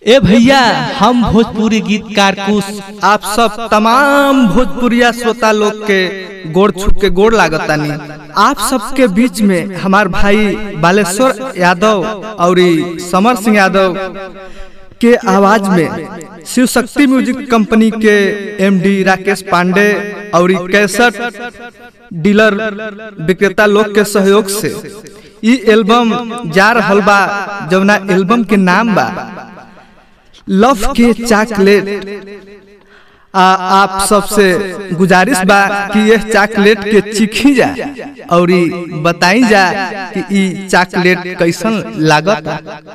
ए भैया हम भोजपुरी गीतकार कुश आप सब तमाम भोजपुरिया श्रोता लोग के गोड़ छुप के गोड़ लागतानी आप सबके बीच में हमार भाई बालेश्वर यादव और समर सिंह यादव के आवाज में शिव शक्ति म्यूजिक कंपनी के एमडी राकेश पांडे और कैसेट डीलर विक्रेता लोग के सहयोग से ई एल्बम जा रहल बा जवना एल्बम के नाम बा लव के चॉकलेट आ आप सबसे गुजारिश बा कि यह चॉकलेट के चिखी जा और बताई जा कि ई चॉकलेट कैसन लागत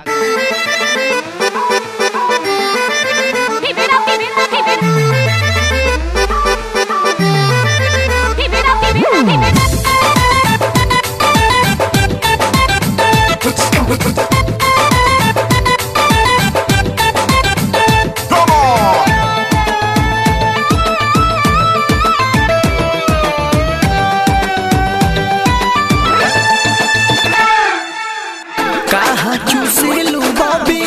Keep it up, keep it up, keep it Keep it up, keep it up, keep it कहा चूसेलू बॉबी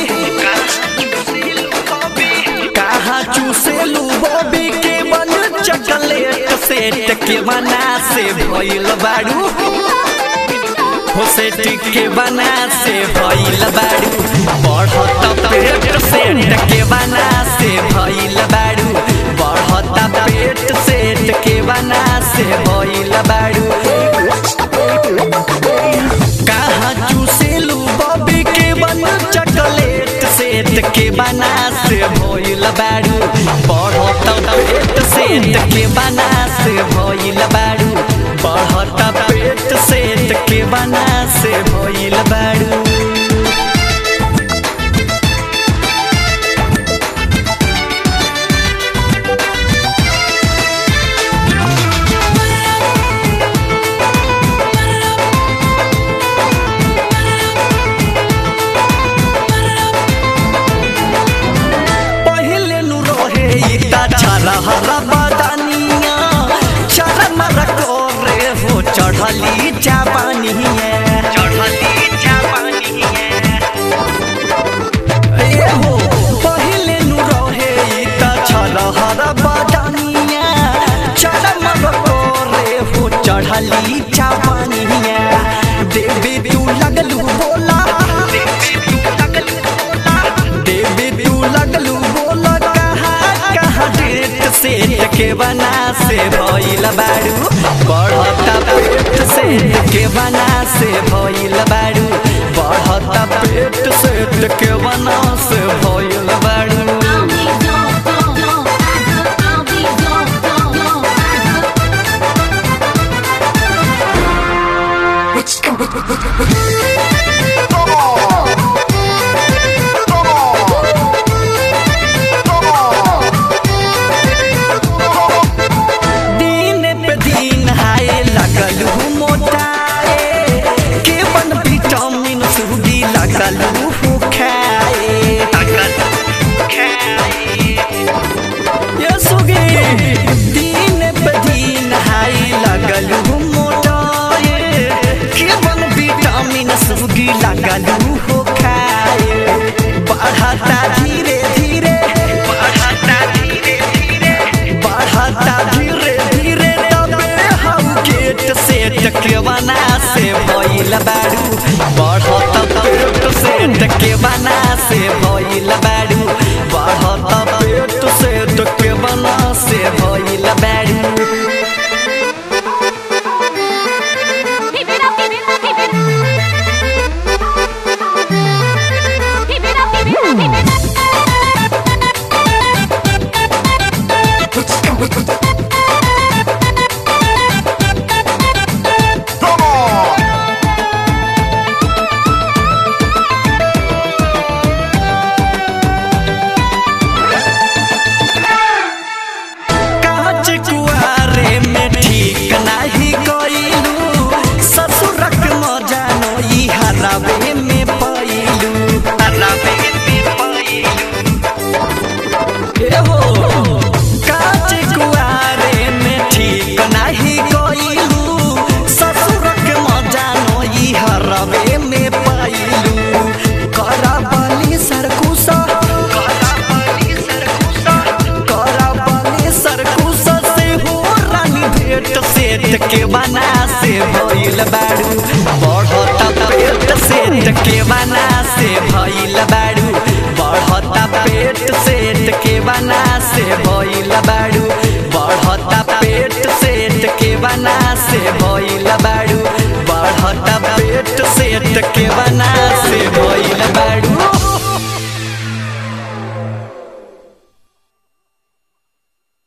कहा चूसेलू बॉबी के बन चॉकलेट सेट के बना से भइल बाड़ू हो सेट के बना से भइल बाड़ू बढ़त पेट सेट के बना से भइल बाड़ू बढ़त पेट सेट के बना से भइल बाड़ू कहाँ चूसेलू बॉबी के बन चॉकलेट सेट के बना से भइल बाड़ू बढ़त पेट सेट के बना से भइल बाड़ू बढ़त पेट सेट के बना से भइल बाड़ू पहले नु रहे इता छरा हरा बदानिया चरम रको रे हो चढ़ली चापानिया चढ़ली चापानिया ए हो पहले नु रहे इता छरा हरा बदानिया चरम रको रे हो चढ़ली चापानिया देवी तू लगलू बोला देवी तू लगलू बोला देवी तू लगलू बोल कहा कहा डेट सेट के बना से भइल बाड़ू बढ़ता पेट सेट के बना से भइल बाड़ू बढ़ता पेट सेट के बना से भइल बाड़ू I'll be gone, gone, gone, I'll be gone, gone, gone, दिन पे दिन हाय लगल हूँ मोटाए के बन विटामिन सूडी लगल हूँ खाए ये सुगे दिन पे दिन हाय लगल हूँ मोटाए के बन विटामिन सूडी लगल हूँ खाए बढ़ता धीरे धीरे बढ़ता धीरे धीरे बढ़ता धीरे धीरे तबे हम गेट सेट के बना से भइल बाड़ू बढ़त पेट सेट के बना से भइल बाड़ू बढ़त पेट सेट के बना से भइल बाड़ू Keep it up, keep it up, keep it Keep it up, keep it up, keep it set के बना से भइल बाड़ू बढ़ता पेट सेट के बना से भइल बाड़ू बढ़ता पेट सेट के बना से भइल बाड़ू